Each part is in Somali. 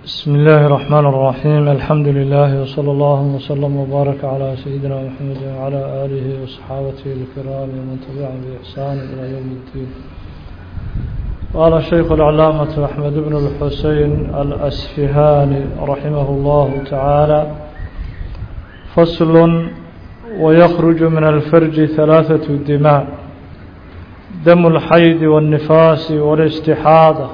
بسم الله الرحمن الرحيم الحمد لله وصلى الله وسلم وبارك على سيدنا محمد وعلى آله وصحابته الكرام ومن تبعهم بإحسان إلى يوم الدين قال الشيخ العلامة أحمد بن الحسين الأسفهاني رحمه الله تعالى فصل ويخرج من الفرج ثلاثة دماء دم الحيض والنفاس والاستحاضة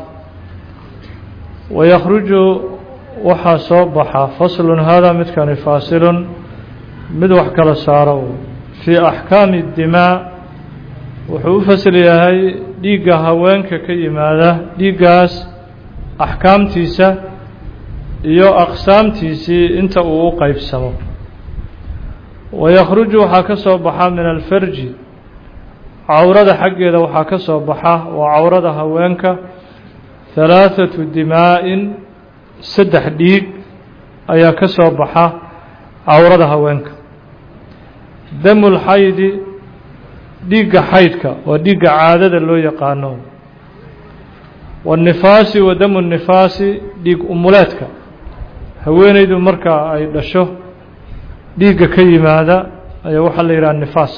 ويخرج waxaa soo baxa fasl hada midkani faasil mid wax kala saaro fii axkaami الdimaa wuxuu u fasl yahay dhiigga haweenka ka yimaada dhiiggaas axkaamtiisa iyo aqsaamtiisii inta uu u qeybsamo waykruju waxaa ka soo baxa min alfarji cawrada xaggeeda waxaa ka soo baxa waa cawrada haweenka halaaثatu dimaa-in saddex dhiig ayaa ka soo baxa cawrada haweenka damu lxaydi dhiigga xaydka waa dhiigga caadada loo yaqaano waالnifaasi wa damu الnifaasi dhiig umuleedka haweeneydu marka ay dhasho dhiigga ka yimaada ayaa waxaa la yidhaha nifaas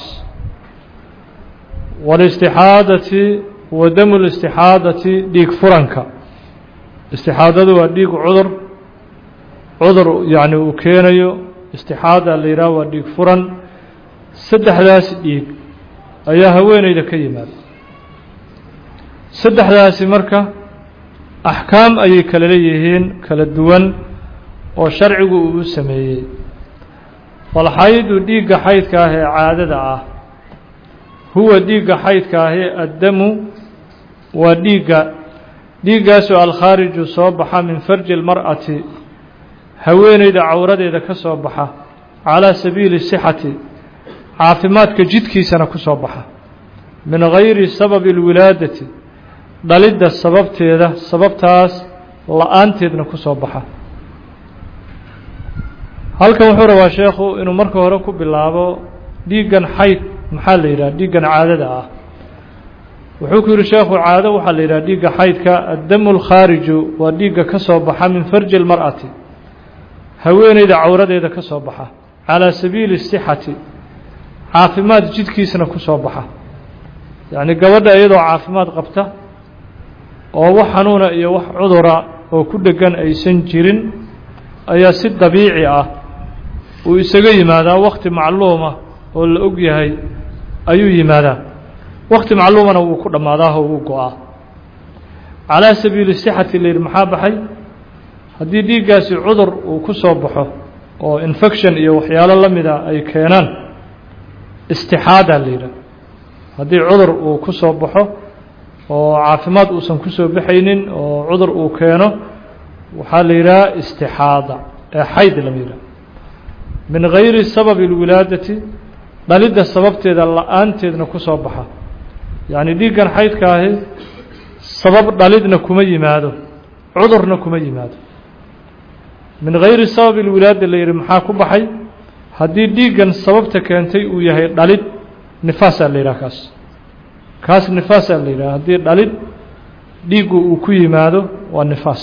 wاlاstixaadati wa damu اlاstixaadati dhiig furanka istixaadadu waa dhiig cudur cudur yacni uu keenayo istixaada la yidhaha waa dhiig furan saddexdaas dhiig ayaa haweeneyda ka yimaada saddexdaasi marka axkaam ayay kala leeyihiin kala duwan oo sharcigu uu u sameeyey falxaydu dhiigga xaydka ah ee caadada ah huwa dhiigga xaydka ahi addamu waa dhiigga dhiiggaasoo alkhaariju soo baxa min farji اlmar'ati haweeneyda cawradeeda ka soo baxa calaa sabiili sixati caafimaadka jidkiisana ku soo baxa min gayri sababi اlwilaadati dhalidda sababteeda sababtaas la-aanteedna ku soo baxa halkan wuxuu rabaa sheekhu inuu marka hore ku bilaabo dhiiggan xayd maxaa la yidhaha dhiiggan caadada ah wuxuu ku yihi sheekhu caado waxaa la yidhaha dhiigga xaydka addamu lkhaariju waa dhiigga ka soo baxa min farji اlmar'ati haweeneyda cawradeeda ka soo baxa calaa sabiili sixati caafimaad jidkiisna ku soo baxa yacni gabadha iyadoo caafimaad qabta oo wax xanuuna iyo wax cudura oo ku dhegan aysan jirin ayaa si dabiici ah uu isaga yimaadaa wakti macluuma oo la og yahay ayuu yimaadaa wakti macluumana wuu ku dhammaadaahoo wuu go-aa calaa sabiili sixati la yidhi maxaa baxay haddii dhiiggaasi cudur uu ku soo baxo oo infection iyo waxyaalo la mida ay keenaan istixaada la yidhaha haddii cudur uu ku soo baxo oo caafimaad uusan ku soo baxaynin oo cudur uu keeno waxaa la yidhaha istixaada ee xayd lama yidhaha min gayri sababi اlwilaadati dhalidda sababteeda la-aanteedna ku soo baxa yacni dhiiggan xaydka ahi sabab dhalidna kuma yimaado cudurna kuma yimaado min gayri sababi اlwilaada la yidhi maxaa ku baxay haddii dhiiggan sababta keentay uu yahay dhalid nifaasaa la yidhaha kaas kaas nifaasaa la yidhaha haddii dhalid dhiiggu uu ku yimaado waa nifaas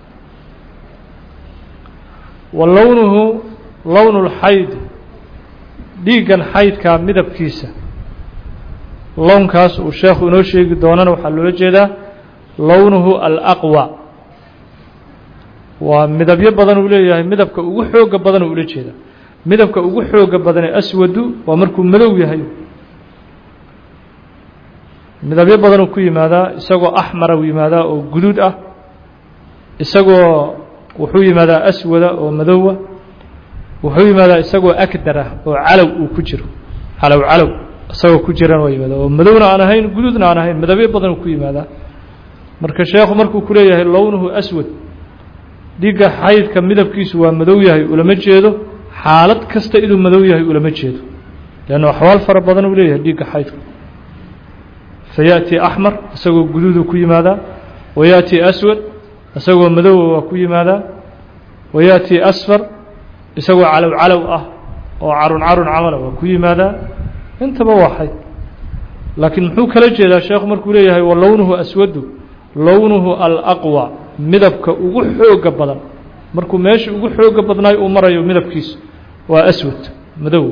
wa lownuhu lownu اlxayd dhiiggan xaydkaa midabkiisa lownkaas uu sheekhu inoo sheegi doonana waxaa loola jeedaa lownuhu alaqwa waa midabyo badan uu leeyahay midabka ugu xooga badan uu ula jeedaa midabka ugu xooga badanee aswadu waa markuu madow yahay midabyo badanuu ku yimaadaa isagoo axmara u yimaadaa oo guduud ah isagoo wuxuu yimaadaa aswada oo madowa wuxuu yimaadaa isagoo akdara oo calow uu ku jiro calow calow isagoo ku jiran waa yimaada oo madowna aan ahayn guduudna aan ahayn midabyo badanuu ku yimaadaa marka sheekhu markuu ku leeyahay lownuhu aswad dhiigga xaydka midabkiisu waa madow yahay ulama jeedo xaalad kasta inuu madow yahay ulama jeedo leanna axwaal fara badan uu leeyahay dhiigga xaydka fayaأtii axmar isagoo guduuduu ku yimaadaa wayaأtii aswad isagoo madowa waa ku yimaadaa wayaأtii asfar isagoo calow calow ah oo carun carun camala waa ku yimaadaa intaba waa xayd laakiin muxuu kala jeedaa sheekhu markuu leeyahay wa lownuhu aswadu lownuhu alaqwa midabka ugu xooga badan markuu meesha ugu xooga badnaay uu marayo midabkiisu waa aswad madow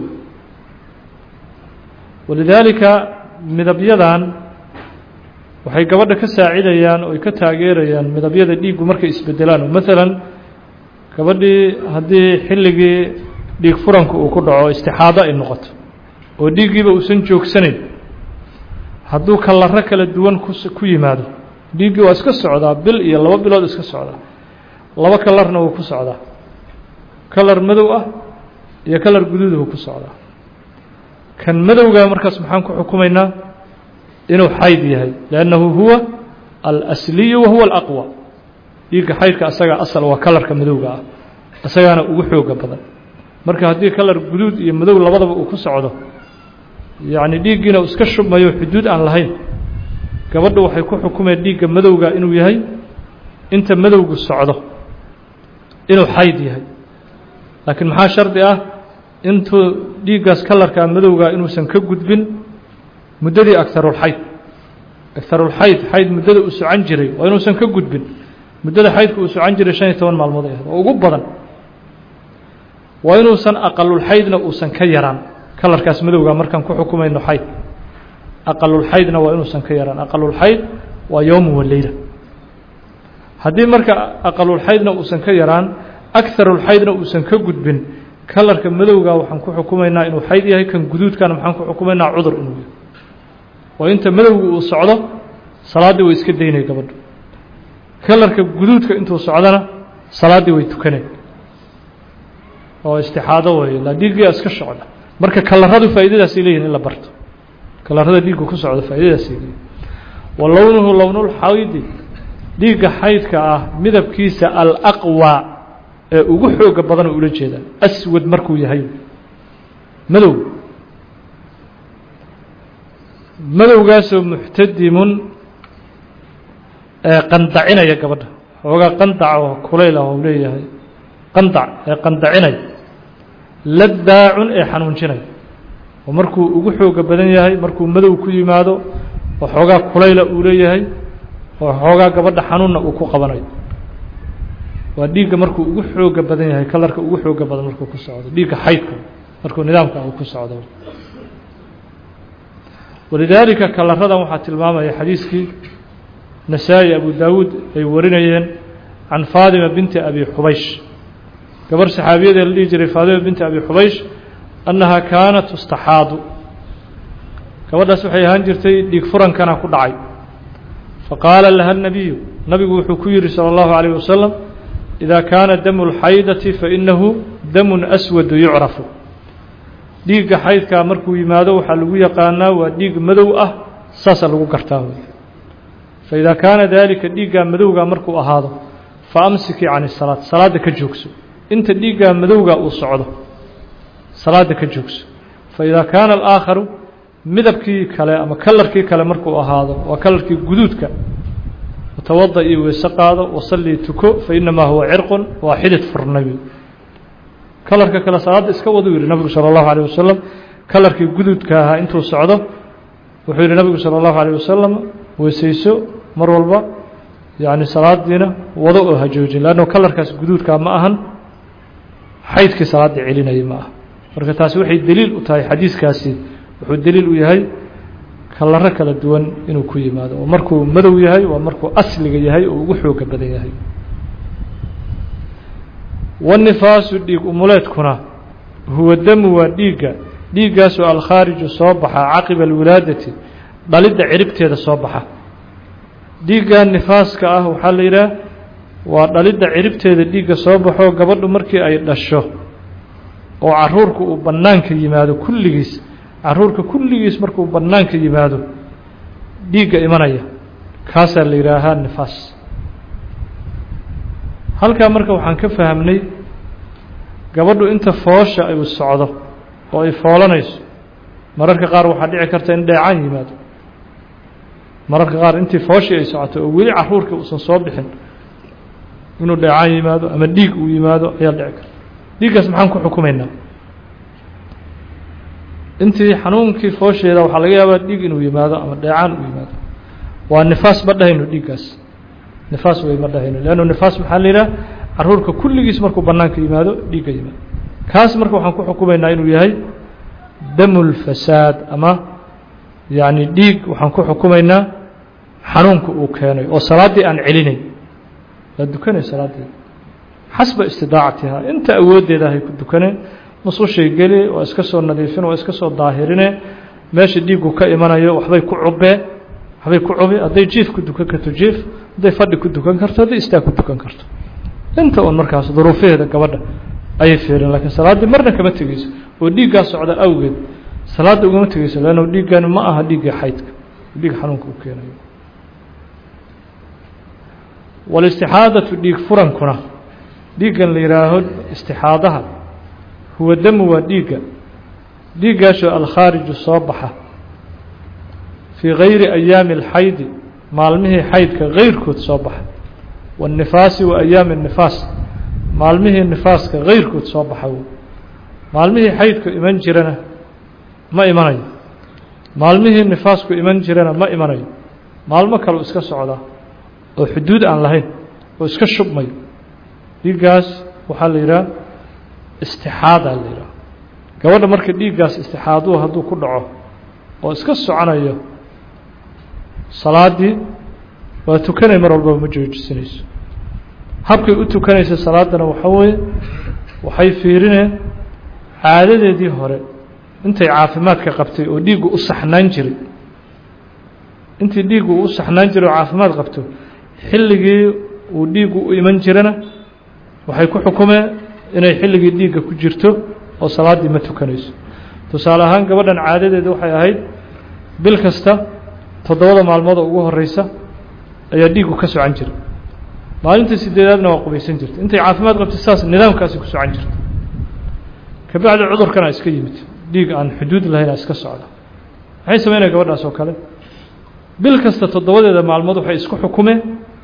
walidaalika midabyadan waxay gabadha ka saacidayaan oo ay ka taageerayaan midabyada dhiiggu markay isbedelaan oo maalan gabadhii haddii xilligii dhiig furanka uu ku dhaco istixaado ay noqoto oo dhiiggiiba uusan joogsanayn hadduu kalaro kala duwan ku yimaado dhiiggii waa iska socdaa bil iyo laba bilood iska socdaa laba kalarna wuu ku socdaa kalar madow ah iyo kalar guduuduhu ku socdaa kan madowga markaas maxaan ku xukumaynaa inuu xayd yahay liannahu huwa alasliyu wa huwa alaqwa dhiigga xaydka asagaa asal waa kalarka madowga ah isagaana ugu xooga badan marka haddii kalar guduud iyo madow labadaba uu ku socdo yacni dhiiggiina uu iska shubmayo xuduud aan lahayn gabadhu waxay ku xukumeen dhiigga madowga inuu yahay inta madowgu socdo inuu xayd yahay laakiin maxaa shardi ah intuu dhiiggaas kalarkaa madowga inuusan ka gudbin muddadii agharulxayd agharulxayd xayd muddada uu socan jiray waa inuusan ka gudbin muddada xaydka uu socan jiray shan iyo toban maalmood ay ahayd oo ugu badan waa inuusan aqalulxaydna uusan ka yaraan kalarkaas madowga markaan ku xukumayno xayd aqalulxaydna waa inuusan ka yaraan aqalulxayd waa yowmu waleyla haddii marka aqalulxaydna uusan ka yaraan agarulxaydna uusan ka gudbin kalarka madowga waxaan ku xukumaynaa inuu xayd yahay kan guduudkana maxaan ku xukumaynaa cudur inuu yahay oo inta madowga uu socdo salaaddii way iska daynay gabadhu kalarka guduudka intuu socdona salaaddii way tukaneen oo istixaado weeye la dhiiggia iska socda marka kalaradu faa'iidadaasay leeyihin in la barto kalarada dhiiggu ku socdo faa'iidadaasay leeyihin wa lownuhu lownulxaydi dhiigga xaydka ah midabkiisa alaqwa ee ugu xooga badan oo ula jeedaa aswad markuu yahay madow madowgaasoo muxtadimun ee qandacinaya gabadha xoogaa qandac oo kulayl ah oo leeyahay qandac ee qandacinaya ladaacun ee xanuunjinaya oo markuu ugu xooga badan yahay markuu madow ku yimaado oo xoogaa kulayla uu leeyahay oo xoogaa gabadha xanuunna uu ku qabanayo waa dhiigga markuu ugu xooga badan yahay kalarka ugu xooga badan markuu ku socdo dhiigga xaydka markuu nidaamka uu ku socdo walidaalika kalaradan waxaa tilmaamaya xadiiskii nasaa-i abu daawuud ay warinayeen can faadima binti abi xubaysh gabar saxaabiyadee la dhihi jiray faadima binti abi xubaysh annahaa kaanat tustaxaadu gabadhaas waxay ahaan jirtay dhiig furankana ku dhacay faqaala laha الnabiyu nabigu wuxuu ku yihi salى اllahu عalيه wasalam إida kaana damu اlxaydati fainahu damu aswadu yucrafu dhiigga xaydkaa markuu yimaado waxaa lagu yaqaanaa waa dhiig madow ah saasa lagu gartaa wey faإida kaana dalika dhiiggaa madowgaa markuu ahaado faamsikii can الsalaad salaadda ka joogso inta dhiiggaa madowgaa uu socdo salaadda ka joogso faإida kaana alآakharu midabkii kale ama kalarkii kale markuu ahaado waa kalarkii guduudka tawada iyo weyse qaado wasallii tuko fainamaa huwa cirqun waa xidid furnabi kalarka kale salaadda iska waduu yihi nabigu salى اllahu alيه wasalam kalarkii guduudka ahaa intuu socdo wuxuu yihi nabigu salى اllahu alيه wasalam weysayso mar walba yani salaadiina wado oo hajoojin lanno kalarkaas guduudkaa ma ahan xaydkii salaadda celinayay ma aha marka taasi waxay deliil u tahay xadiiskaasi wuxuu deliil u yahay kalaro kala duwan inuu ku yimaado oo markuu madow yahay waa markuu asliga yahay oo ugu xooga badan yahay wanifaasu dhiig umuleedkuna huwa damu waa dhiigga dhiiggaasoo alkhaariju soo baxa caqiba alwilaadati dhalidda ciribteeda soo baxa dhiigga nifaaska ah waxaa la yidhaah waa dhalidda ciribteeda dhiigga soo baxo gabadhu markii ay dhasho oo caruurka uu bannaanka yimaado kulligiis caruurka kulligiis markuu bannaanka yimaado dhiigga imanaya kaasaa la yidhaahaa nifaas halkaa marka waxaan ka fahamnay gabadhu inta foosha ay socdo oo ay foolanayso mararka qaar waxaa dhici karta in dheecaan yimaado mararka qaar intii fooshii ay socoto oo weli caruurka uusan soo bixin inuu dheecaan yimaado ama dhiig uu yimaado ayaa dhici karta dhiiggaas maxaan ku xukumaynaa intii xanuunkii foosheeda waxaa laga yaabaa dhiig inuu yimaado ama dheecaan uu yimaado waa nifaas ma dhahayno dhiiggaas nifaas wey ma dhahayno leannu nifaas maxaa la yidhaha caruurka kulligiis markuu bannaanka yimaado dhiigga yimaado kaas marka waxaan ku xukumaynaa inuu yahay damulfasaad ama yacni dhiig waxaan ku xukumaynaa xanuunka uu keenay oo salaaddii aan celinayn waa dukanay salaaddii xasba istidaacatihaa inta awooddeeda ahay ku dukaneen nusushay geli waa iska soo nadiifin waa iska soo daahirine meesha dhiiggu ka imanayo waxbay ku cubee waxbay ku cubi hadday jiif ku dukan karto jiif hadday fadhi ku dukan karto hadday istaag ku dukan karto inta un markaas duruufaheeda gabadha ayay fiireen lakiin salaaddii marna kama tegeyso oo dhiiggaa socda awgeed salaadda ugama tegeyso leanno dhiiggan ma aha dhiiggii xaydka dhiig xanuunka u keenayo walistixaadatu dhiig furankuna dhiiggan la yidhaaho istixaadaha huwa damu waa dhiigga dhiiggaasoo alkhaariju soo baxa fii gayri ayaami alxaydi maalmihii xaydka gayrkood soo baxa waannifaasi wa ayaami annifaas maalmihii nifaaska gayrkood soo baxa wey maalmihii xaydku iman jirana ma imanayo maalmihii nifaasku iman jirana ma imanayo maalmo kaleu iska socdaa oo xuduud aan lahayn oo iska shubmayo dhiiggaas waxaa la yidhaha istixaadaa la yidhaha gabadha marka dhiiggaas istixaaduhu hadduu ku dhaco oo iska soconayo salaaddii waa tukanay mar walbaba ma joojisanayso habkay u tukanaysa salaaddana waxaa weeye waxay fiirineen caadadeedii hore intay caafimaadka qabtay oo dhiiggu u saxnaan jiray intii dhiiggu u saxnaan jiray oo caafimaad qabto xilligii uu dhiiggu u iman jirana waxay ku xukumeen inay xilligii dhiigga ku jirto oo salaaddii ma tukanayso tusaale ahaan gabadhan caadadeeda waxay ahayd bil kasta toddobada maalmooda ugu horeysa ayaa dhiiggu ka socan jiray maalintii sideedaadna waa qubaysan jirta intay caafimaad qabtay saas nidaamkaasi ku socan jirta kabacdi cudurkana iska yimid dhiig aan xuduud lahayn iska socda maxay sameynaya gabadhaas oo kale bil kasta toddobadeeda maalmood waxay isku xukumeen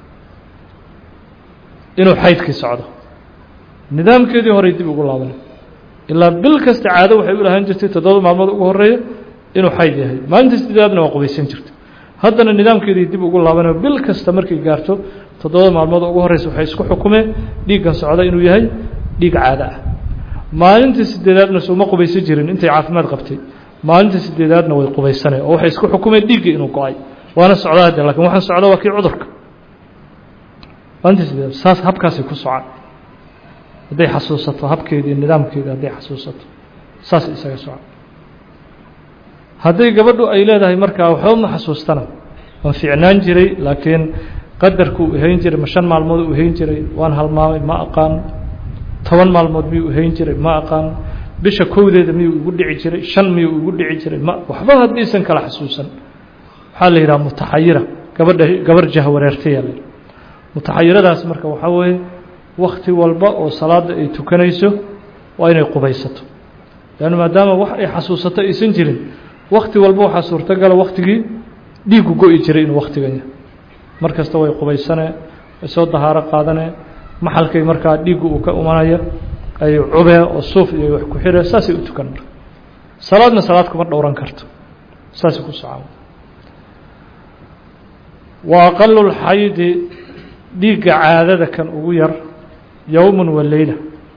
inuu xaydkii socdo nidaamkeedii horey dib ugu laabanay ilaa bil kasta caado waxay u lahaan jirtay toddobada maalmood ugu horeeya inuu xayd yahay maalintii sideedaadna waa qubaysan jirta haddana nidaamkeedii dib ugu laabanayo bil kasta markay gaarto toddobada maalmood ugu horeysa waxay isku xukumeen dhiiggan socda inuu yahay dhiig caado ah maalintii sideedaadna souma qubaysan jirin intay caafimaad qabtay maalintii sideedaadna way qubaysaneen oo waxay isku xukumeen dhiiggii inuu go-ay waana socdaa hadde lakin waxaan socda waa kii cudurka maalintii sideedaad saas habkaasay ku socaan hadday xasuusato habkeedii nidaamkeedii hadday xasuusato saasay isaga socon hadday gabadhu ay leedahay markaa waxba ma xasuustana waan fiicnaan jiray laakiin qadarkuu uhayn jiray ma shan maalmood u uhayn jiray waan halmaamay ma aqaan toban maalmood miyuu uhayn jiray ma aqaan bisha kowdeeda miyuu igu dhici jiray shan miyuu igu dhici jiray ma waxba haddaysan kala xasuusan waxaa la yidhaha mutaxayira gabadha gabar jahwareertaya la yidhaha mutaxayiradaas marka waxaa weeye wakti walba oo salaada ay tukanayso waa inay qubaysato leanna maadaama wax ay xasuusato aysan jirin wakti walba waxaa suurtagala waktigii dhiiggu go-i jiray inuu waktigan yahay mar kasta way qubaysanee way soo dahaaro qaadanee maxalkay markaa dhiiggu uu ka imanaya ay cubee oo suuf iyo wax ku xiree saasay u tukan marka salaadna salaad kuma dhowran karto saasay ku socon wa aqalu lxaydi dhiigga caadada kan ugu yar yowmun wa leyla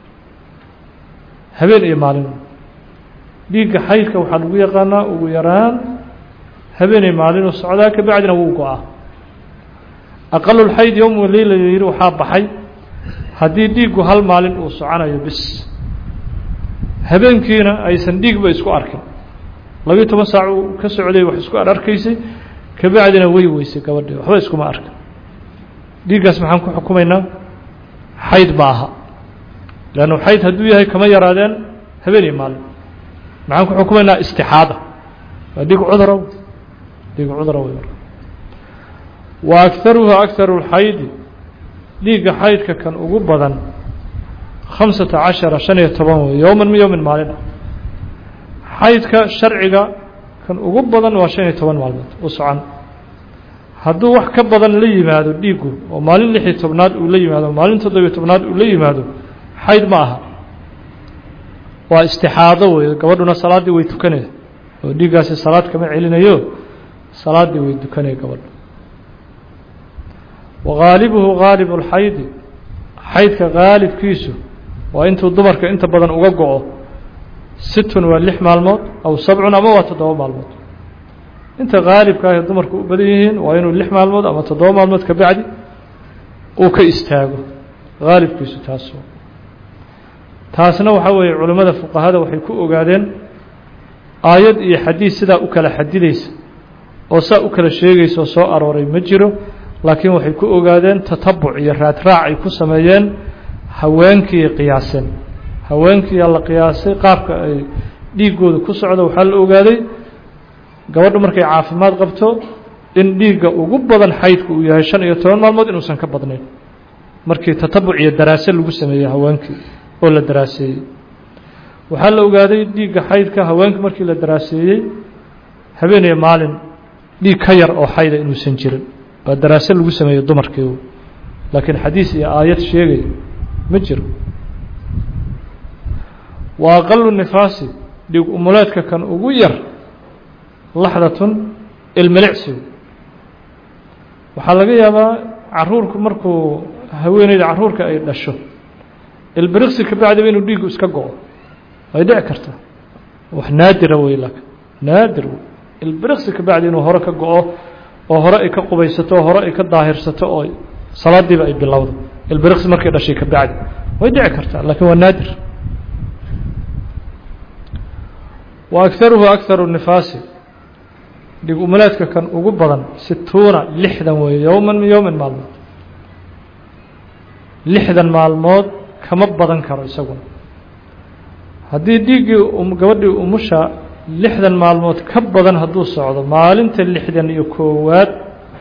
habeen iyo maalin dhiigga xaydka waxaa lagu yaqaanaa ugu yaraan habeenay maalinuu socdaa ka bacdina wuu go-aa aqalulxayd yowm wa leyla yihi waxaa baxay haddii dhiiggu hal maalin uu soconayo bis habeenkiina aysan dhiigba isku arkin labiyo toban saac uu ka socday wax isku ararkaysay ka bacdina way weysay gabadhii waxba iskuma arkin dhiiggaas maxaan ku xukumaynaa xayd ma aha leannu xayd hadduu yahay kama yaraadeen habeen iyo maalin maxaan ku xukumaynaa istixaada waa dhiig cudura dhiig cudura wey marka wa agaruha agaru lxaydi dhiigga xaydka kan ugu badan khamsata cashara shan iyo toban wey yowman mi yowmin maalin ah xaydka sharciga kan ugu badan waa shan iyo toban maalmood u socon hadduu wax ka badan la yimaado dhiiggu oo maalin lix iyo tobnaad uu la yimaado maalin toddobiyo tobnaad uu la yimaado xayd ma aha waa istixaado wey gabadhuna salaaddii way tukanaya oo dhiiggaasi salaad kama celinayo salaaddii way tukanaya gabadhu wagaalibuhu gaalibu lxaydi xaydka qaalibkiisu waa intuu dumarka inta badan uga go-o situn waa lix maalmood aw sabcun ama waa toddoba maalmood inta qaalibka ah ee dumarku u badan yihiin waa inuu lix maalmood ama toddoba maalmood ka bacdi uu ka istaago qaalibkiisu taas taasna waxaa weeye culimmada fuqahada waxay ku ogaadeen aayad iyo xadiid sidaa u kala xadidaysa oo saa u kala sheegaysa oo soo arooray ma jiro laakiin waxay ku ogaadeen tatabuc iyo raadraac ay ku sameeyeen haweenkii qiyaaseen haweenkiiyaa la qiyaasay qaabka ay dhiiggooda ku socdo waxaa la ogaaday gabadhu markay caafimaad qabto in dhiigga ugu badan xaydku uu yahay shan iyo toban maalmood inuusan ka badnayn markii tatabuc iyo daraase lagu sameeyey haweenkii oo la daraaseeyey waxaa la ogaaday dhiigga xaydka haweenka markii la daraaseeyey habeeniyo maalin dhiig ka yar oo xayda inuusan jirin waa daraase lagu sameeyey dumarkii laakiin xadiis iyo aayad sheegaya ma jiro wa aqalu nifaasi dhiig umuleedka kan ugu yar laxdatun ilmilicsigu waxaa laga yaabaa caruurku markuu haweeneyda caruurka ay dhasho ilbiriqsi ka bacdiba inuu dhiigu iska go-o way dhici kartaa wax naadira wey laakiin naadir wey ilbiriqsi ka bacdi inuu hore ka go-o oo hore ay ka qubaysato oo hore ay ka daahirsato oo salaadiiba ay bilowdo ilbiriqsi markay dhashay ka bacdi way dhici kartaa laakiin waa naadir wa agaruhu agaru nifaasi dhig umaleedka kan ugu badan situuna lixdan weeye yowman min yowmin maalmood lixdan maalmood kama badan karo isaguna haddii dhiiggii gabadhii umusha lixdan maalmood ka badan hadduu socdo maalinta lixdan iyo koowaad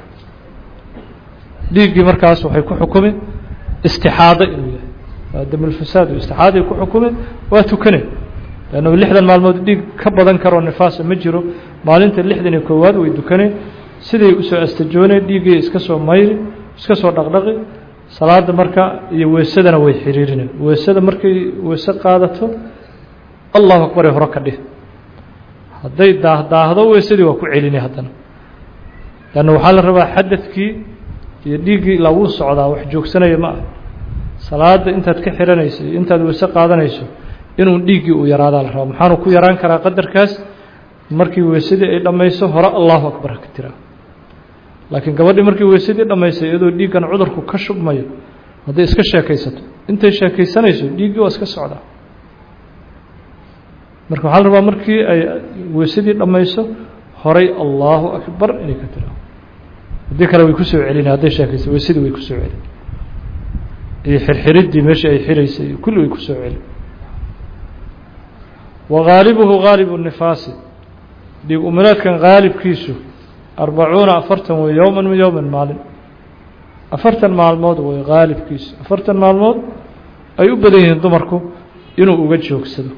dhiiggii markaas waxay ku xukumi istixaado inuu yahay waa damulfasaad istixaaday ku xukumi waa tukane lannu lixdan maalmood dhiig ka badan karoo nifaasa ma jiro maalinta lixdan iyo koowaad way dukane siday usoo astajooneen dhiiggii iska soo mayri iska soo dhaqdhaqi salaada marka iyo weesadana way xiriirineen weesada markay weese qaadato allahu akbare hore ka dhih hadday daahdaahdo weesadii waa ku celini haddana lanna waxaa la rabaa xadadkii iyo dhiiggii ilaa wuu socdaa wax joogsanaya ma ah salaada intaad ka xiranayso iyo intaad weese qaadanayso inuu dhiiggii uu yaraadaa la rabaa maxaanu ku yaraan karaa qadarkaas markii weesadii ay dhammayso hore allahu akbar haka tiraa laakiin gabadhii markii weysadii dhammaysay iyadoo dhiiggan cudurku ka shubmayo hadday iska sheekaysato intay sheekaysanayso dhiiggii waa iska socdaa marka waxaa la rabaa markii ay weysadii dhammayso horay allahu akbar inay ka tiraa haddii kale way kusoo celina hadday sheekaysa weysadii way kusoo celin iyo xirxiriddii meeshii ay xiraysay iyo kulli way kusoo celin wa haalibuhu haalibu nifaasi dhiig umileedkan haalibkiisu arbacuuna afartan wey yowman min yowmin maalin afartan maalmood wey haalibkiisu afartan maalmood ay u badan yihiin dumarku inuu uga joogsado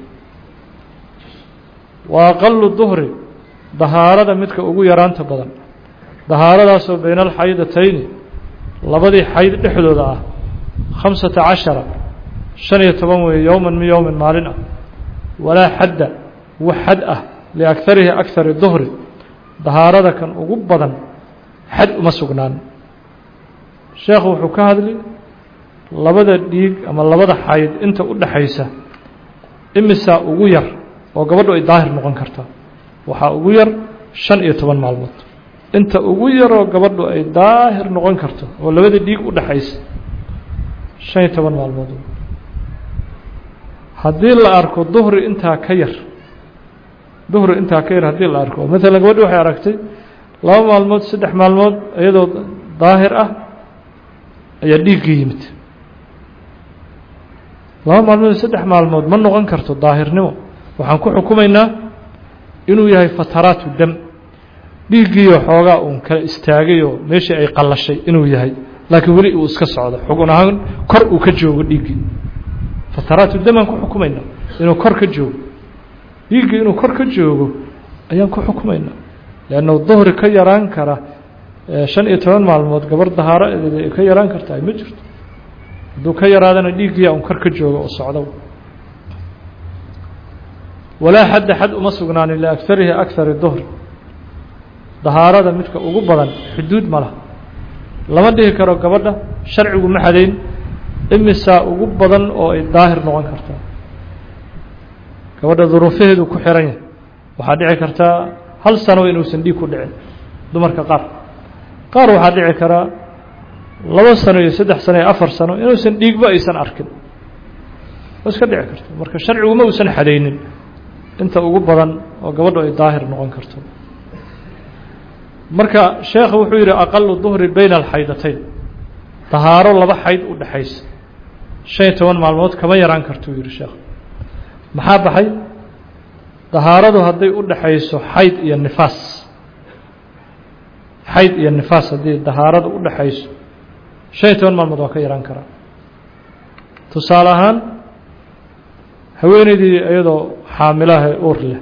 wa aqalu duhri dahaarada midka ugu yaraanta badan dahaaradaasoo bayna alxaydatayni labadii xayd dhexdooda ah khamsata cashara shan iyo toban weeye yowman min yowmin maalin ah walaa xadda wax xad ah liakarihi akari duhri dahaarada kan ugu badan xad uma sugnaan sheekhu wuxuu ka hadli labada dhiig ama labada xayd inta u dhaxaysa imisaa ugu yar oo gabadhu ay daahir noqon kartaa waxaa ugu yar shan iyo toban maalmood inta ugu yaroo gabadhu ay daahir noqon karto oo labada dhiig u dhaxaysa shan iyo toban maalmood haddii la arko duhri intaa ka yar duhri intaa ka yar haddii la arko maalan gabadhi waxay aragtay laba maalmood saddex maalmood iyadoo daahir ah ayaa dhiiggii yimid laba maalmood saddex maalmood ma noqon karto daahirnimo waxaan ku xukumaynaa inuu yahay fataraatu dam dhiiggiiyo xoogaa uun kala istaagayoo meeshii ay qallashay inuu yahay laakiin weli uu iska socdo xugun ahaan kor uu ka joogo dhiiggii fataraatu dam aan ku xukumaynaa inuu kor ka joogo dhiiggii inuu kor ka joogo ayaan ku xukumaynaa leanna duhri ka yaraan kara shan iyo toban maalmood gabar dahaaro ay ka yaraan kartaa ma jirto hadduu ka yaraadana dhiiggiia un kor ka joogo oo socdo walaa xadda xad uma sugnaanin liakarihi akari duhri dahaarada midka ugu badan xuduud ma laha lama dhihi karo gabadha sharcigu ma xadayn imisaa ugu badan oo ay daahir noqon kartaa gabadha duruufaheedu ku xiran yahay waxaa dhici kartaa hal sano inuusan dhiig ku dhicin dumarka qaar qaar waxaa dhici karaa laba sano iyo saddex sano iyo afar sano inuusan dhiigba aysan arkin waa iska dhici karto marka sharciguma uusan xadaynin inta ugu badan oo gabadhu ay daahir noqon karto marka sheekhu wuxuu yidhi aqalu duhri bayna alxaydatayn dahaaro laba xayd u dhexaysa shan iyo toban maalmood kama yaraan kartuu yidhi sheekh maxaa baxay dahaaradu hadday u dhexayso xayd iyo nifaas xayd iyo nifaas haddii dahaaradu u dhexayso shan iyo toban maalmood waa ka yaraan karaa tusaale ahaan haweeneydii iyadoo xaamilaha uur leh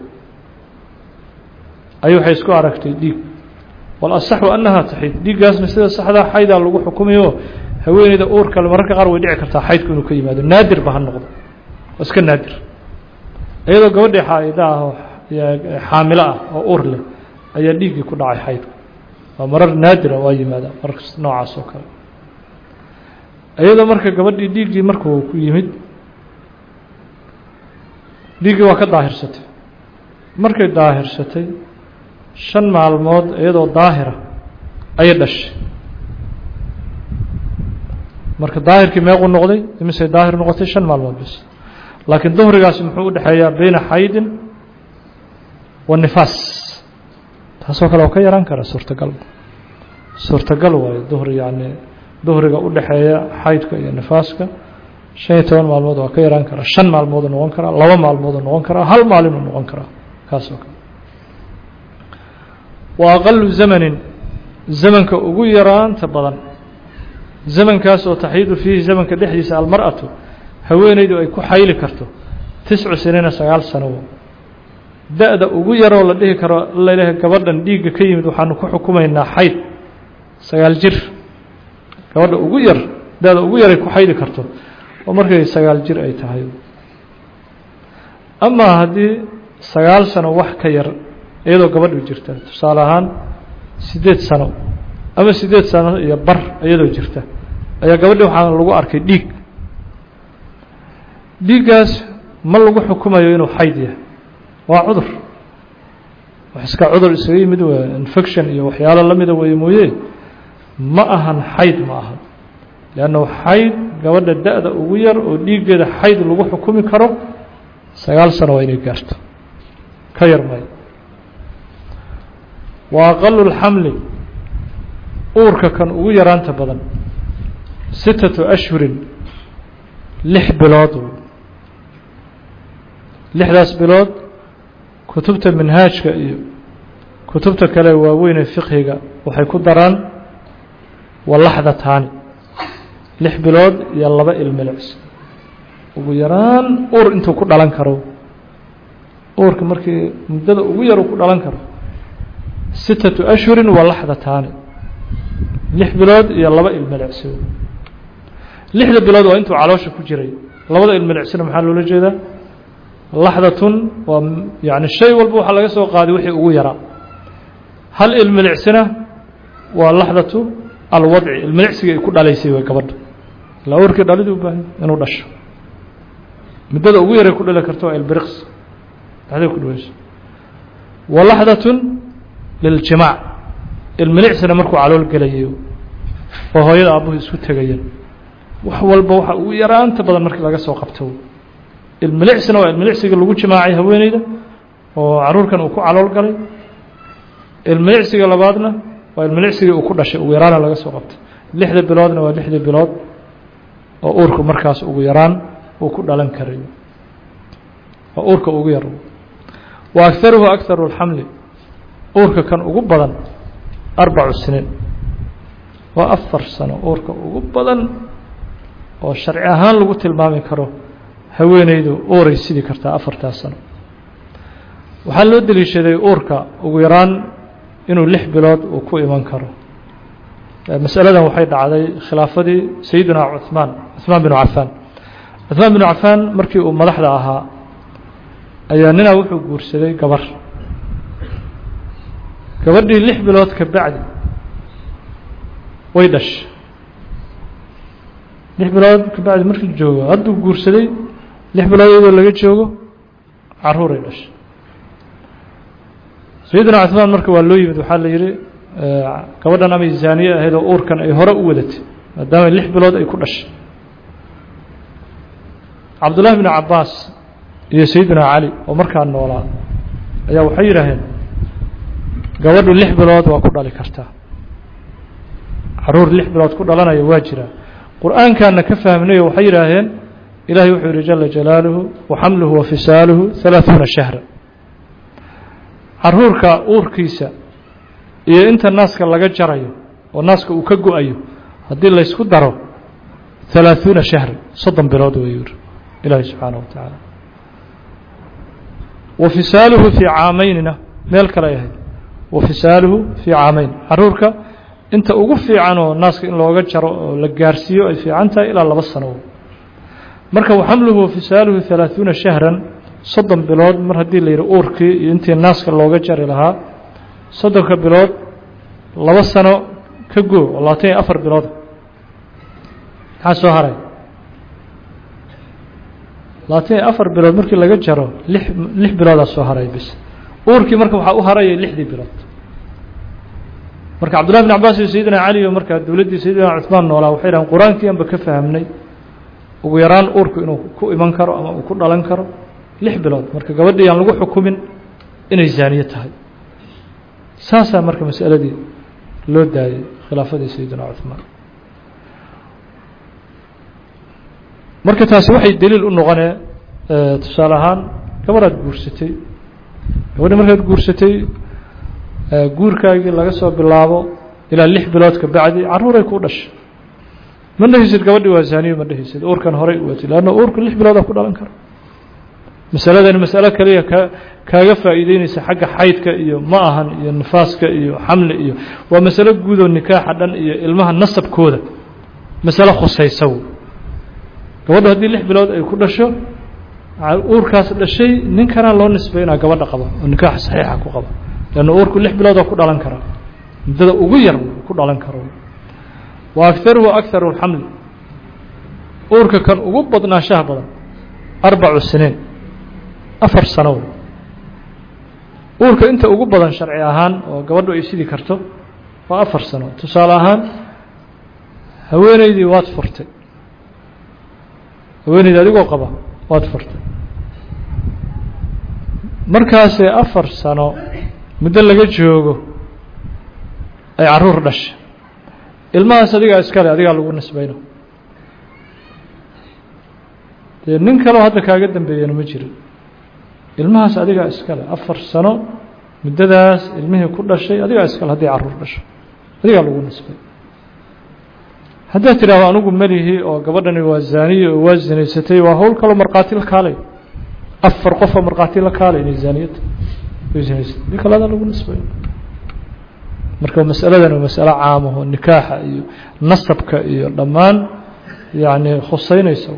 ayay waxay isku aragtay dhiig walasaxu annahaa taxiid dhiiggaasna sida saxdaa xaydaa lagu xukumayo haweeneyda uur kale mararka qaar way dhici kartaa xaydku inuu ka yimaado naadir ba ha noqdo waa iska naadir iyadoo gabadhii xaaida ah oo xaamilo ah oo uur leh ayaa dhiiggii ku dhacay xaydku waa marar naadira waa yimaada marka noocaas oo kale iyadoo marka gabadhii dhiiggii markuu ku yimid dhiiggii waa ka daahirsatay markay daahirsatay shan maalmood iyadoo daahira ayay dhashay marka daahirkii meequu noqday imisay daahir noqotay shan maalmood bis laakiin duhrigaasi muxuu u dhexeeyaa beyna xaydin wa nifaas taasoo kale oo ka yaraan kara suurtagal suurtagal waayo duhri yacni duhriga u dhexeeya xaydka iyo nifaaska shan iyo toban maalmood waa ka yaraan karaa shan maalmooduu noqon karaa laba maalmooduu noqon karaa hal maalinuu noqon karaa kaas oo kale wa aqalu zamanin zamanka ugu yaraanta badan zamankaas oo taxiidu fiihi zamanka dhexdiisa almar'atu haweeneydu ay ku xayli karto tiscu siniina sagaal sanowo da-da ugu yaroo la dhihi karo laleeyahay gabadhan dhiigga ka yimid waxaanu ku xukumaynaa xayd sagaal jir gabadha ugu yar da-da ugu yaray ku xayli karto oo markay sagaal jir ay tahay amaa haddii sagaal sano wax ka yar iyadoo gabadhu jirta tusaale ahaan siddeed sano ama siddeed sano iyo bar iyadoo jirta ayaa gabadhi waxaa lagu arkay dhiig dhiiggaas ma lagu xukumayo inuu xayd yahay waa cudur wax iska cudur isaga yimid w infection iyo waxyaalo la mida weeye mooye ma ahan xayd ma aha leannahu xayd gabadha da-da ugu yar oo dhiiggeeda xayd lagu xukumi karo sagaal sano waa inay gaarto ka yar maayo wa aqalu lxamli uurka kan ugu yaraanta badan sittatu ashhurin lix bilood lixdaas bilood kutubta minhaajka iyo kutubta kale waaweynee fiqhiga waxay ku daraan walaxdataani lix bilood iyo laba ilmilics ugu yaraan uur intuu ku dhalan karo uurka markii muddada ugu yar uu ku dhalan karo sittatu ashhurin walaxdataani lix bilood iyo laba ilmilicsi lixda bilood waa intuu caloosha ku jiray labada ilmilicsina maxaa loola jeedaa laxdatun waa yani shay walba waxaa laga soo qaaday wixii ugu yaraa hal ilmilicsina waa laxdatu alwadci ilmilicsigii ay ku dhalaysay way gabadha ilaa uurkii dhalidii u baahay inuu dhasho muddada ugu yaray ku dhali karto waa ilbiriqs dhexday ku dhaweyso wa laxdatun liljimaac ilmilicsina markuu calool gelayo oo hooyada aabuhu isku tegayeen wax walba waxa ugu yaraanta badan markii laga soo qabto ilmilicsina waa ilmilicsiga lagu jimaacay haweeneyda oo caruurkan uu ku calool galay ilmilicsiga labaadna waa ilmilicsigii uu ku dhashay ugu yaraana laga soo qabtay lixda biloodna waa lixdii bilood oo uurku markaas ugu yaraan uu ku dhalan karayo waa uurka ugu yar wa agaruhu agaru اlxamli uurka kan ugu badan arbacu siniin waa afar sano uurka ugu badan oo sharci ahaan lagu tilmaami karo haweeneydu uuray sidi kartaa afartaas sano waxaa loo deliishaday uurka ugu yaraan inuu lix bilood uu ku iman karo masaladan waxay dhacday khilaafadii sayidina cuثmaan cuثmaan binu cafaan cuثmaan binu cafaan markii uu madaxda ahaa ayaa ninaa wuxuu guursaday gabar gabadhii lix bilood ka bacdi way dhashay lix bilood kabacdi markii joogo hadduu guursaday lix bilood iyadoo laga joogo caruuray dhashay sayidina cuثmaan marka waa loo yimid waxaa la yihi gabadhan amay zaaniye ahayd oo uurkan ay hore u wadatay maadaama lix bilood ay ku dhashay cabdullahi bn cabaas iyo sayidina cali oo markaa noolaa ayaa waxay yidhaaheen gabadhu lix bilood waa ku dhali kartaa caruur lix bilood ku dhalanaya waa jiraa qur-aankaana ka fahmnayo waxay yidhaaheen ilahay wuxuu yihi jala jalaaluhu waxamluhu wafisaaluhu halaaثuuna shahra caruurka uurkiisa iyo inta naaska laga jarayo oo naaska uu ka go-ayo haddii laysku daro halaaثuuna shahra soddon bilood wey yuri ilaahi subxaanaه wa tacaala wafisaaluhu fii caamaynina meel kale ay ahayd wafisaaluhu fii caamayn caruurka inta ugu fiicanoo naaska in looga jaro oo la gaarsiiyo ay fiican tahay ilaa laba sano marka waxamluhu wafisaaluhu halaaثuuna shahran soddon bilood mar haddii la yidhi uurkii iyo intii naaska looga jari lahaa soddonka bilood laba sano ka goo oo labaatan iyo afar bilood maxaa soo haray labaatan iyo afar bilood markii laga jaro lix lix biloodaa soo haray bis uurkii marka waxaa u haraya lixdii bilood marka cabdullahi bn cabaas iyo sayidina cali iyo markaa dowladdii sayidina cuثmaan noolaa waxay dhahan qur-aankii anba ka fahmnay ugu yaraan uurku inuu ku iman karo ama uu ku dhalan karo lix bilood marka gabadhii aan lagu xukumin inay zaaniye tahay saasaa marka masaladii loo daayay khilaafadii sayidina cuثmaan marka taasi waxay daliil u noqonee tusaale ahaan gabadhaad guursatay gabadhi markaad guursatay guurkaagii laga soo bilaabo ilaa lix bilood ka bacdi caruuray kuu dhashay ma dhehaysid gabadhi waa zaaniyo ma dhehaysid uurkan horay u watay leanna uurku lix biloodaa ku dhalan kara masaladani masalo kaliya ka kaaga faa'iideynaysa xagga xaydka iyo ma ahan iyo nifaaska iyo xamli iyo waa masalo guudoo nikaaxa dhan iyo ilmaha nasabkooda masalo khusaysa gabadhu haddii lix bilood ay ku dhasho uurkaas dhashay ninkanaa loo nisbay inaa gabadha qabo oo nikaaxa saxiixa ku qabo leanna uurku lix biloodoo ku dhalan karaa muddada ugu yar ku dhalan karo wa agaruhu agaru اlxamli uurka kan ugu badnaashaha badan arbacu siniin afar sano uurka inta ugu badan sharci ahaan oo gabadhu ay sidi karto waa afar sano tusaale ahaan haweeneydii waad furtay haweeneydi adigoo qaba waad furtay markaasee afar sano muddo laga joogo ay caruur dhashay ilmahaas adigaa iskale adigaa lagu nisbayno dee nin kaleo hadda kaaga dambeeyana ma jiro ilmahaas adigaa iskale afar sano muddadaas ilmihii ku dhashay adigaa iskale haddii caruur dhasho adigaa lagu nisbay haddaad tidhaahdo anigu melihi oo gabadhani waa zaaniye oo waa zinaysatay waa hawl kaloo markhaati la kaalay afar qofoo markhaati la kaalay inay zaaniyata way zinaysatay di kale adaa lagu nisbay marka masaladan waa masalo caamaho nikaaxa iyo nasabka iyo dhammaan yacni khuseynaysa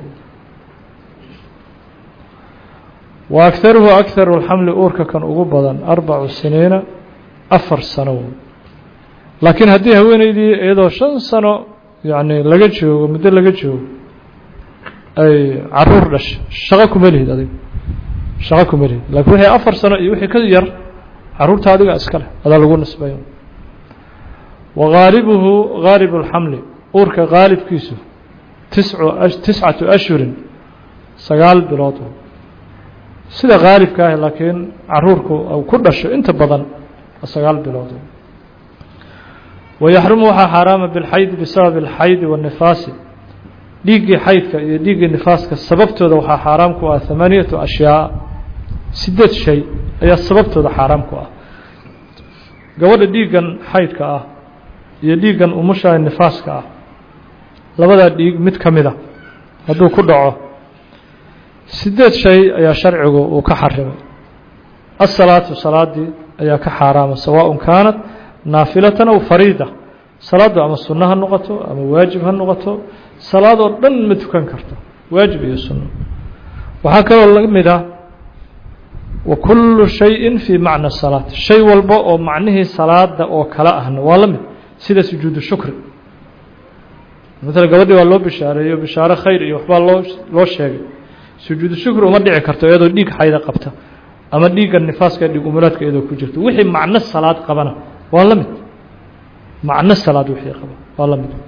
wa agaruhu agaru اlxamli uurka kan ugu badan arbacu siniina afar sano laakiin haddii haweeneydii iyadoo shan sano yani laga joogo muddo laga joogo ay caruur dhashay shaqo kuma lihid adiga shaqo kuma lihid lakin wixii afar sano iyo wixii ka yar caruurta adiga iska leh adaa lagu nisbayo wa gaalibuhu gaalib اlxamli uurka gaalibkiisu tiscu tiscatu ashhurin sagaal bilood sida gaalibka ah laakiin caruurku u ku dhasho inta badan sagaal bilood wayaxrumu waxaa xaaraama bilxaydi bisabab اlxaydi waالnifaasi dhiiggii xaydka iyo dhiiggii nifaaska sababtooda waxaa xaaraam ku ah hamaaniyatu ashyaa sideed shay ayaa sababtooda xaaraam ku ah gabadha dhiiggan xaydka ah iyo dhiiggan umusha nifaaska ah labadaa dhiig mid ka mida hadduu ku dhaco sideed shay ayaa sharcigu uu ka xarimay asalaatu salaadii ayaa ka xaaraama sawaaء kaanat naafilatan aw fariida salaaddu ama sunno ha noqoto ama waajib ha noqoto salaadoo dhan ma tukan karto waajib iyo sunno waxaa kaloo la mid ah wa kullu shayin fii macna salaat shay walba oo macnihii salaada oo kale ahna waa la mid sida sujuudu shukri maala gabadhii waa loo bishaareeyo bishaaro khayr iyo waxbaa loo loo sheegay sujuudu shukri uma dhici karto iyadoo dhiig xayda qabta ama dhiigga nifaaska dhiig umulaadka iyadoo ku jirto wixii macno salaad qabana waa la mid macno salaad wixii qaba waa la mid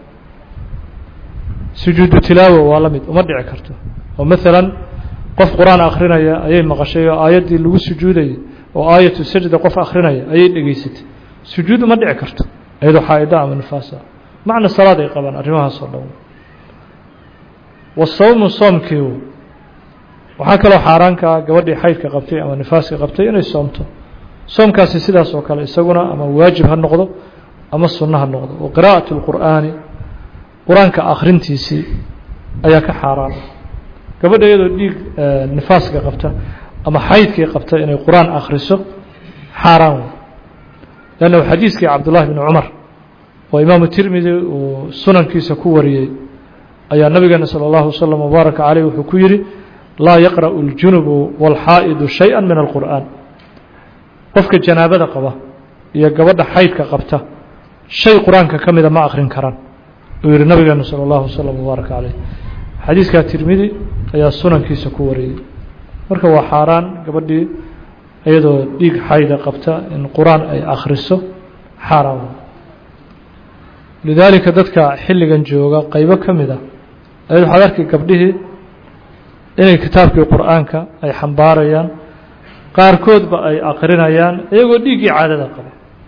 sujuudu tilaawa waa la mid uma dhici karto oo maalan qof qur-aan akrinaya ayay maqashay oo aayaddii lagu sujuudayay oo aayatu sajda qof akrinaya ayay dhegeysatay sujuud uma dhici karto iyadoo xaa-ida ama nifaasa macna salaad ay qabaan arrimahaas oo dhan wasawmu soomkii waxaa kaloo xaaraanka ah gabadhii xaydka qabtay ama nifaaska qabtay inay soomto soomkaasi sidaas oo kale isaguna ama waajib ha noqdo ama sunno ha noqdo wa qiraa'at اlqur'aani qur-aanka akhrintiisii ayaa ka xaaraan gabadha iyadoo dhiig nifaaska qabta ama xaydkii qabta inay qur-aan akhriso xaaraan wey lanna xadiiskii cabdullahi bni cumar oo imaamu tirmidi uu sunankiisa ku wariyey ayaa nabigeena salى اllahu waslm wbaaraka caleyh wuxuu ku yidhi laa yaqra'u اljunubu wاlxaa'idu shayئa min alqur'aan qofka janaabada qaba iyo gabadha xaydka qabta shay qur-aanka ka mida ma akrin karaan uu yihi nabigeenu salى اllahu waslm wbaaraka caleyh xadiiskaa tirmidi ayaa sunankiisa ku wariyey marka waa xaaraan gabadhii iyadoo dhiig xayda qabta in qur-aan ay akhriso xaaraan lidaalika dadka xilligan jooga qeybo ka mid a ayad waxaad arkay gabdhihii inay kitaabkii qur-aanka ay xambaarayaan qaarkoodba ay akrinayaan iyagoo dhiiggii caadada qaba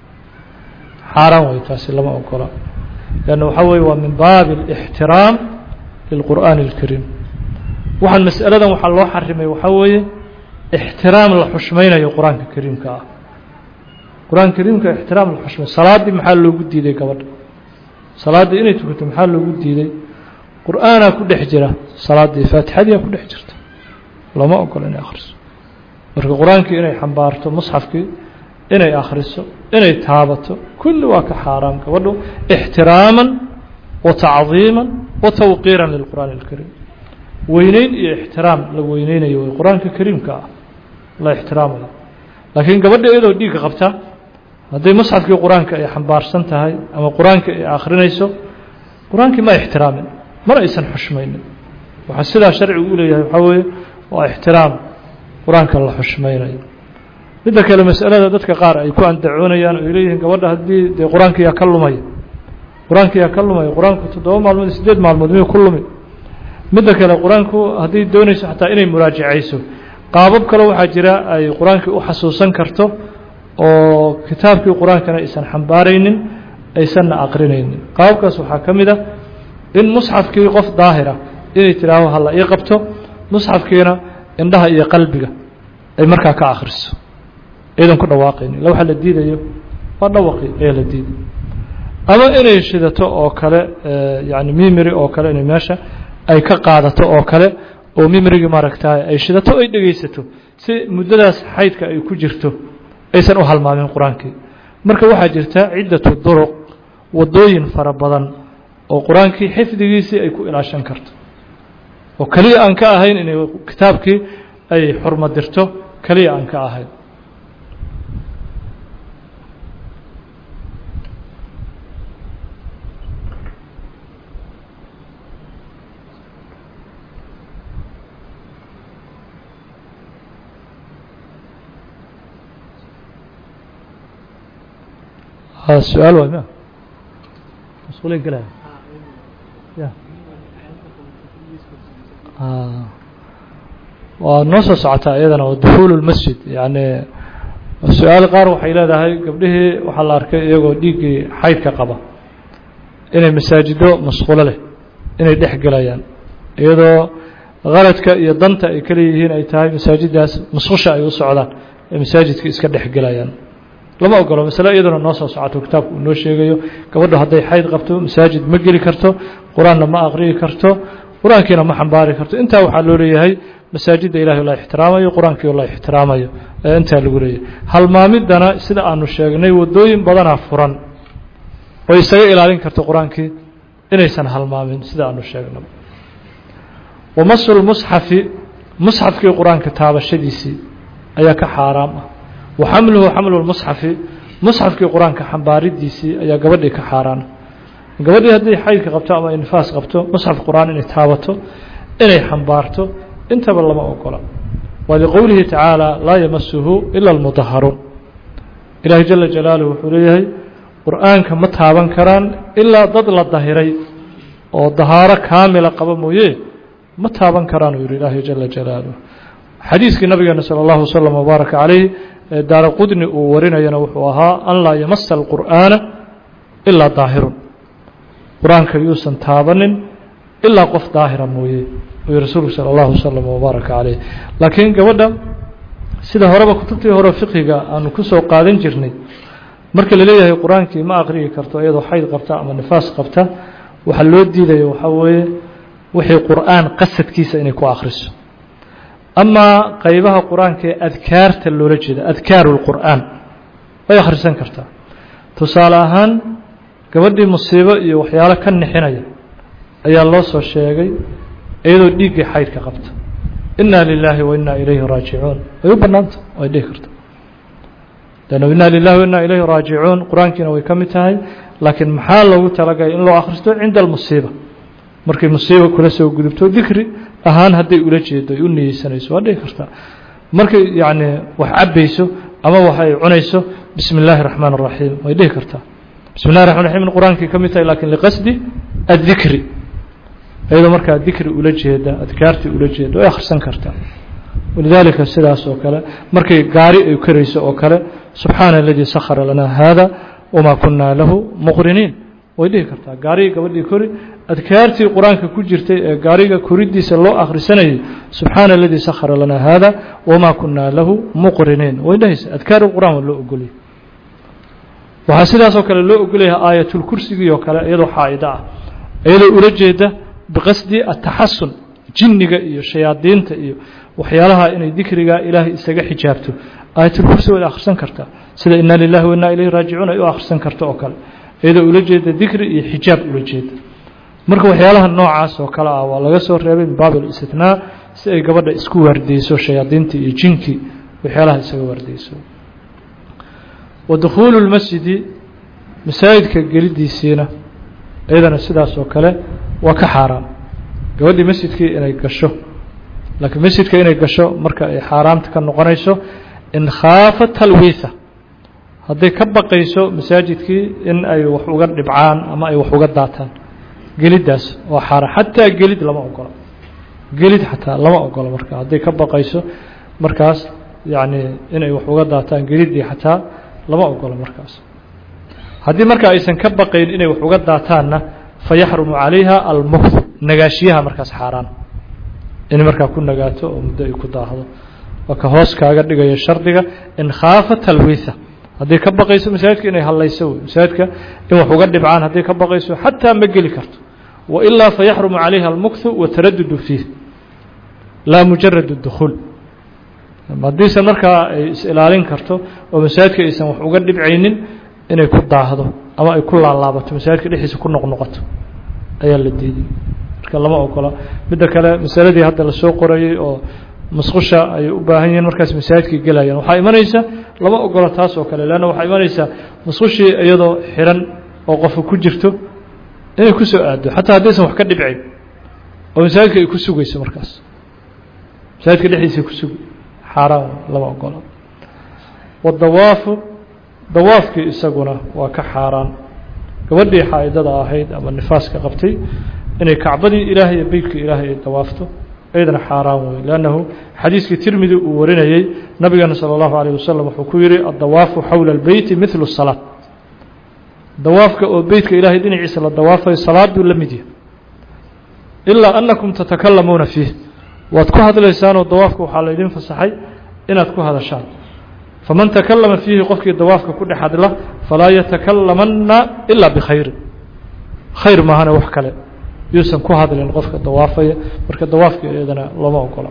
xaaraan wey taasi lama ogola leanna waxaa weye waa min baabi اlاxtiraam lilqur'aani اlkariim waxaan masaladan waxaa loo xarimay waxaa weeye ixtiraam la xushmaynayo qur-aanka kariimka ah qur-aanka kariimka ixtiraam la xushmay salaaddii maxaa loogu diiday gabadha salaaddii inay tukato maxaa loogu diiday qur-aanaa ku dhex jira salaaddii faatixadiia ku dhex jirta lama ogola inay akhriso marka qur-aankii inay xambaarto musxafkii inay akhriso inay taabato kulli waa ka xaaraam gabadhu ixtiraaman wa tacdiiman wa tawqiiran lilqur'aani اlkariim weyneyn iyo ixtiraam la weyneynayo way qur-aanka kariimka ah la ixtiraamayo laakiin gabadha iyadoo dhiigga qabta hadday musxafkii qur-aanka ay xambaarsan tahay ama qur-aanka ay akhrinayso qur-aankii ma ixtiraamin mana aysan xushmaynin waxaa sidaa sharcigu u leeyahay waxaa weeye waa ixtiraam qur-aanka la xushmaynayo midda kale masalada dadka qaar ay ku andacoonayaan oo ay leeyihiin gabadha haddii dee qur-aankiyaa ka lumaya qur-aankiyaa ka lumaya qur-aanku toddoba maalmood iyo siddeed maalmood miyuu ku lumi midda kale qur-aanku hadday doonayso xataa inay muraajacayso qaabab kale waxaa jira ay qur-aankii u xasuusan karto oo kitaabkii qur-aankana aysan xambaaraynin aysanna aqrinaynin qaababkaas waxaa ka mid a in musxafkii qof daahira inay tidhaaho hala ii qabto musxafkiina indhaha iyo qalbiga ay markaa ka akhriso iyadan ku dhawaaqaynin ila waxaa la diidayo waa dhawaqi ayaa la diiday ama inay shidato oo kale yani mimiri oo kale inay meesha ay ka qaadato oo kale oo mimrigii maaragtaay ay shidato ay dhegaysato si muddadaas xaydka ay ku jirto aysan u halmaamin qur-aankii marka waxaa jirta ciddatu duruq waddooyin fara badan oo qur-aankii xifdigiisii ay ku ilaashan karto oo keliya aan ka ahayn inay kitaabkii ay xurmo dirto keliya aan ka ahayn su-aal waay ma mas-uuliin galaya ya waa noo soo socotaa iyadana waa dukuul اlmasjid yani su-aal qaar waxay leedahay gabdhihii waxaa la arkay iyagoo dhiiggii xaydka qaba inay masaajido masqulo leh inay dhex gelayaan iyadoo kaladka iyo danta ay kale yihiin ay tahay masaajiddaas masqusha ay u socdaan ee masaajidka iska dhex gelayaan lama ogolo masale iyaduna noo soo socoto kitaabku uu noo sheegayo gabadhu hadday xayd qabto masaajid ma geli karto qur-aanna ma aqriyi karto qur-aankiina ma xambaari karto intaa waxaa loo leeyahay masaajidda ilahay la ixtiraamayo qur-aankii la ixtiraamayo ee intaa lagu leeyahay halmaamidana sida aanu sheegnay waddooyin badanaa furan oo isaga ilaalin karto qur-aankii inaysan halmaamin sida aanu sheegnay wamasu lmusxafi musxafkii qur-aanka taabashadiisii ayaa ka xaaraam ah wa xamluhu xamlu lmusxafi musxafkii qur-aanka xambaaridiisii ayaa gabadhii ka xaaraana gabadhii haddii xaydka qabto ama ay nifaas qabto musxaf qur-aan inay taabato inay xambaarto intaba lama ogola waa liqowlihi tacaala laa yamasuhu ila almudaharuun ilaahay jala jalaaluh wuxuu leeyahay qur-aanka ma taaban karaan ilaa dad la dahiray oo dahaaro kaamila qaba mooye ma taaban karaan uu yihi ilaahay jala jalaaluh xadiiskii nabigeena salى اllahu wslm wbaaraka calayh ee daara qudni uu warinayana wuxuu ahaa an laa yamasa alqur'aana ilaa daahirun qur-aanka yuusan taabanin ilaa qof daahira mooye uu rasuulku salى اllahu wslm wbaaraka calayh laakiin gabadha sida horeba kutubtii hore fiqiga aanu kusoo qaadan jirnay marka la leeyahay qur-aankii ma aqriyi karto iyadoo xayd qabta ama nifaas qabta waxaa loo diidaya waxaa weeye wixii qur'aan qasadkiisa inay ku akhriso amaa qeybaha qur-aanka ee adkaarta loola jeeda adkaaru lqur'aan way akhrisan kartaa tusaale ahaan gabadhii musiibo iyo waxyaalo ka nixinaya ayaa loo soo sheegay iyadoo dhiiggii xaydka qabta inaa lilaahi wa inaa ilayhi raajicuun way u bannaanta way dhihi karta lannu inaa lilahi wa inaa ilayhi raajicuun qur-aankiina way ka mid tahay laakiin maxaa loogu talagalay in loo akhristo cinda almusiiba markay musiiba kula soo gudubto dikri ahaan hadday ula jeedo ay u niyeysanayso waa dhihi kartaa markay yacni wax cabbayso ama wax ay cunayso bismi illaahi raxmaan اraxiim way dhihi kartaa bismi llahi raxman raxim qur-aankii ka mid tahay lakin liqasdi addikri iyadoo markaa dikri ula jeeda adkaartii ula jeeda way akhrisan kartaa walidaalika sidaas oo kale markay gaari ay karayso oo kale subxaana aladii sakhara lanaa hada wamaa kunaa lahu muqriniin way dhihi kartaa gaarigii gabadhii kori adkaartii qur-aanka ku jirtay ee gaariga koridiisa loo akhrisanayay subxaana aladii sakhara lanaa hada wamaa kunaa lahu muqriniin way dhahaysa adkaar qur-aan waa loo ogoliyay waxaa sidaasoo kale loo ogolyahay aayatulkursigii oo kale iyadoo xaa'ida ah iyadoo ula jeeda biqasdi ataxasun jinniga iyo shayaadiinta iyo waxyaalaha inay dikriga ilaahay isaga xijaabto aayatulkursi waad akhrisan kartaa sida inaa lilahi wa inaa ilayhi raajicuun ay u akhrisan karto oo kale iyadoo ula jeeda dikri iyo xijaab ula jeeda marka waxyaalaha noocaas oo kale ah waa laga soo reebay min baab alistitnaa si ay gabadha isku waardeyso shayaadiintii iyo jinkii waxyaalaha isaga waardeyso wa dukhuulu lmasjidi masaajidka gelidiisiina iyadana sidaas oo kale waa ka xaaraam gabadhii masjidkii inay gasho laakiin masjidka inay gasho marka ay xaaraamta ka noqonayso in khaafa talwiitha hadday ka baqayso masaajidkii in ay wax uga dhibcaan ama ay wax uga daataan geliddaas waa xaaraan xataa gelid lama ogola gelid xataa lama ogola marka hadday ka baqayso markaas yacni inay wax uga daataan geliddii xataa lama ogola markaas haddii marka aysan ka baqayn inay wax uga daataanna fayaxrumu calayha almuktu nagaashiyaha markaas xaaraan in markaa ku nagaato oo muddo ay ku daahdo waa ka hoos kaaga dhigayo shardiga in khaafa talwiitha hadday ka baqayso masaajidka inay hallayso wey masaajidka in wax uga dhibcaan hadday ka baqayso xataa ma geli karto wailaa fayaxrumu calayha almuktu wataradudu fiih laa mujarad اdukhuul haddiisan markaa ay is-ilaalin karto oo masaajidka aysan wax uga dhibcaynin inay ku daahdo ama ay ku laalaabato masaajidka dhexdiisa ku noqnoqoto ayaa la diiday marka lama ogola midda kale masaladii hadda lasoo qorayey oo masqusha ay u baahan yihiin markaas masaajidkay gelayaan waxaa imanaysa lama ogola taas oo kale leanna waxaa imanaysaa masqushii iyadoo xiran oo qofa ku jirto inay ku soo aado xataa haddaysan wax ka dhibcayn oo masaajidka ay ku sugayso markaas masaajidka dhexdiisa ku sugi xaaraan lama ogola wadawaafu dawaafkii isaguna waa ka xaaraan gabadhii xaa'idada ahayd ama nifaaska qabtay inay kacbadii ilaahay iyo beytkii ilaahay ay dawaafto iyadana xaaraan wey lannahu xadiiskii tirmidi uu warinayey nabigeena salى اllahu alيه wasalam wuxuu ku yihi addawaafu xowla اlbeyti midlu الsalaaة dawaafka oo beytka ilaahay dhinaciisa la dawaafayo salaad buu la mid yahay ilaa anakum tatakalamuuna fiih waad ku hadlaysaanoo dawaafka waxaa laydin fasaxay inaad ku hadashaan faman takalama fiihi qofkii dawaafka ku dhex hadla falaa yatakalamanna ilaa bikhayri khayr maahane wax kale yuusan ku hadlin qofka dawaafaya marka dawaafkii iyadana looma ogola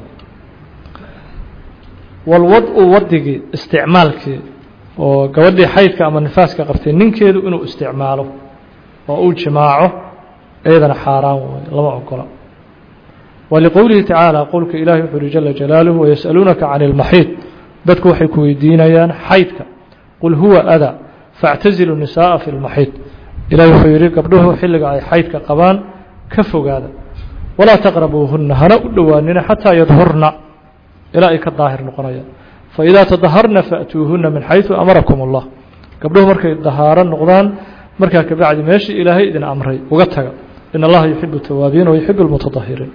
walwad-u wadigii isticmaalkii oo gabadhii xaydka ama nifaaska qabtay ninkeedu inuu isticmaalo oo uu jimaaco iyadana xaaraan wey lama ogola waliqowlihi tacaala qowlka ilahi wuxu uhi jala jalaaluhu wayas'aluunaka can اlmaxiid dadku waxay ku weydiinayaan xaydka qul huwa ada faاctazilu nisaءa fi اlmaxiid ilahi wuxuu yidhi gabdhuhu xilliga ay xaydka qabaan ka fogaada walaa taqrabuuhunna hana u dhowaanina xataa yadhurna ilaa ay ka daahir noqonayaan faidaa tadaharna faأtuuhuna min xayثu amarakum اllah gabdhuhu markay dahaaro noqdaan markaa kabacdi meeshii ilaahay idin amray uga taga in allaha yuxibu الtawaabiin وayuxib اlmutaطahiriin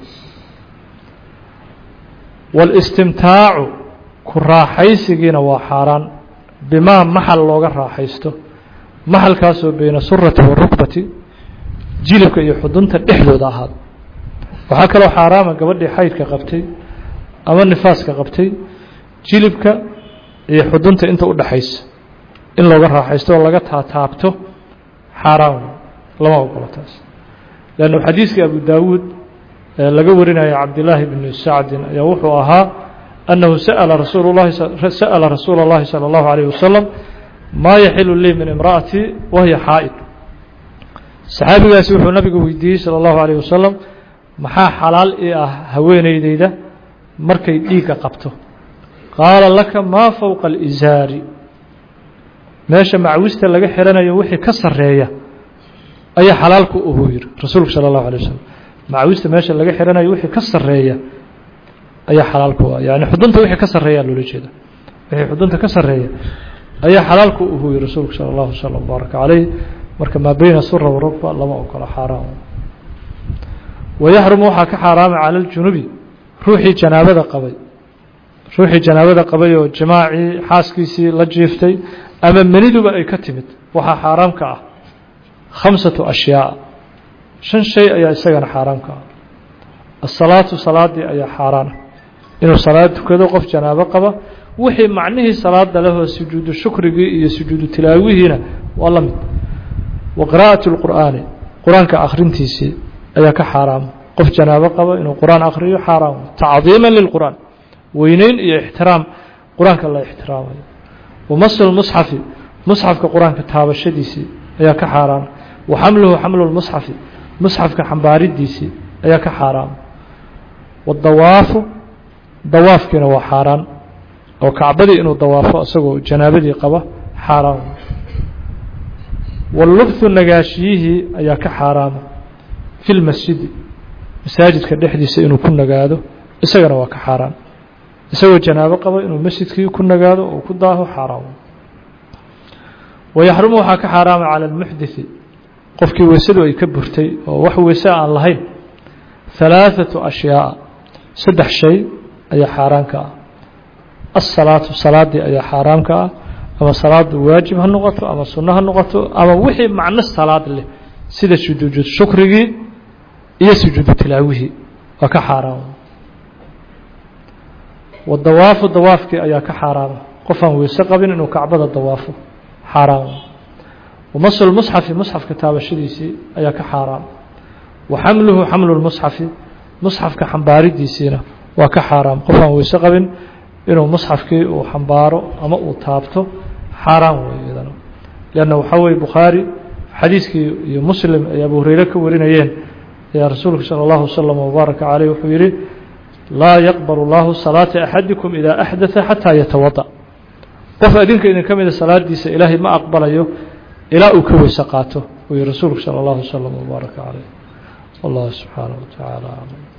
wاlistimtaacu ku raaxaysigiina waa xaaraan bimaa maxal looga raaxaysto maxalkaasoo beyna surati warukbati jilibka iyo xudunta dhexdooda ahaada waxaa kaloo xaaraama gabadhii xaydka qabtay ama nifaaska qabtay jilibka iyo xudunta inta u dhaxaysa in looga raaxaysto oo laga taataabto xaaraan lama ogolo taas leannu xadiiskii abu daawuud ee laga warinaya cabdillaahi bni sacdin ayaa wuxuu ahaa annahu sa'ala rasuulu llahi sa'ala rasuula اllahi salى اllahu alayh wasalam maa yaxilu lii min imra'atii wahiya xaa'id saxaabigaasi wuxuu nabigu weydiiyey salى اllahu alayh wasalam maxaa xalaal ii ah haweeneydeyda markay dhiigga qabto qaala laka maa fowqa alisaari meesha macwista laga xiranayo wixii ka sarreeya ayaa xalaalku uhuu yidhi rasuulku sala allahu alay wasalam macwista meesha laga xiranayo wixii ka sarreeya ayaa xalaalku ah yani xudunta wixii ka sarreeyaa loola jeeda wixii xudunta ka sarreeya ayaa xalaalku uhuu yidhi rasuulku sala allahu wasalam baaraka calayh marka maa beyna sura warugba lama ogola xaaraan wayaxrumu waxaa ka xaaraama cala aljunubi ruuxii janaabada qabay ruuxii janaabada qabay oo jimaacii xaaskiisii la jiiftay ama meniduba ay ka timid waxaa xaaraam ka ah khamsatu ashyaa shan shay ayaa isagana xaaraam ka ah asalaatu salaadii ayaa xaaraana inuu salaad tukado qof janaabo qaba wixii macnihii salaada lehoo sujuudu shukrigii iyo sujuudu tilaawihiina waa la mid wa qiraa'atu lqur'aani qur-aanka akhrintiisii ayaa ka xaaraama qof janaabo qaba inuu qur-aan akhriyo xaaraam tacdiima lilqur'aan weyneyn iyo ixtiraam qur-aanka la ixtiraamayo wamasu lmusxafi musxafka qur-aanka taabashadiisii ayaa ka xaaraama wa xamluhu xamlu lmusxafi musxafka xambaaridiisii ayaa ka xaaraama wadawaafu dawaafkiina waa xaaraan oo kacbadii inuu dawaafo isagoo janaabadii qaba xaaraan wallubthu nagaashiyihii ayaa ka xaaraama fi lmasjidi masaajidka dhexdiisa inuu ku nagaado isagana waa ka xaaraan isagoo janaabo qaba inuu masjidkii ku nagaado oo ku daaho xaaraam wayaxrumu waxaa ka xaaraama cala almuxdiثi qofkii weysadu ay ka burtay oo wax weyse aan lahayn halaaثatu ashyaaa saddex shay ayaa xaaraan ka ah asalaatu salaadii ayaa xaaraam ka ah ama salaadu waajib ha noqoto ama sunno ha noqoto ama wixii macno salaad leh sida sujuudu shukrigii iyo sujuudu tilaawihii waa ka xaaraam wadawaafu dawaafkii ayaa ka xaaraama qof aan weyse qabin inuu kacbada dawaafo xaaraam wamasu lmusxafi musxafka taabashadiisii ayaa ka xaaraam wa xamluhu xamlu lmusxafi musxafka xambaaridiisiina waa ka xaaraam qof aan weyse qabin inuu musxafkii uu xambaaro ama uu taabto xaaraan wey iyadana leanna waxaa weye bukhaari xadiiskii iyo muslim ay abu hureyre ka warinayeen ayaa rasuulku salى اllahu waslm wbaaraka caleyh wuxuu yihi laa yaqbal اllahu salaata axadikum ida axdaa xataa yatawada qof adinka idin ka mida salaadiisa ilaahay ma aqbalayo ilaa uu ka weyse qaato uu yihi rasuulku salى اllahu waslm wbaaraka caleyh wallahu subxaanaه wa tacaala aclam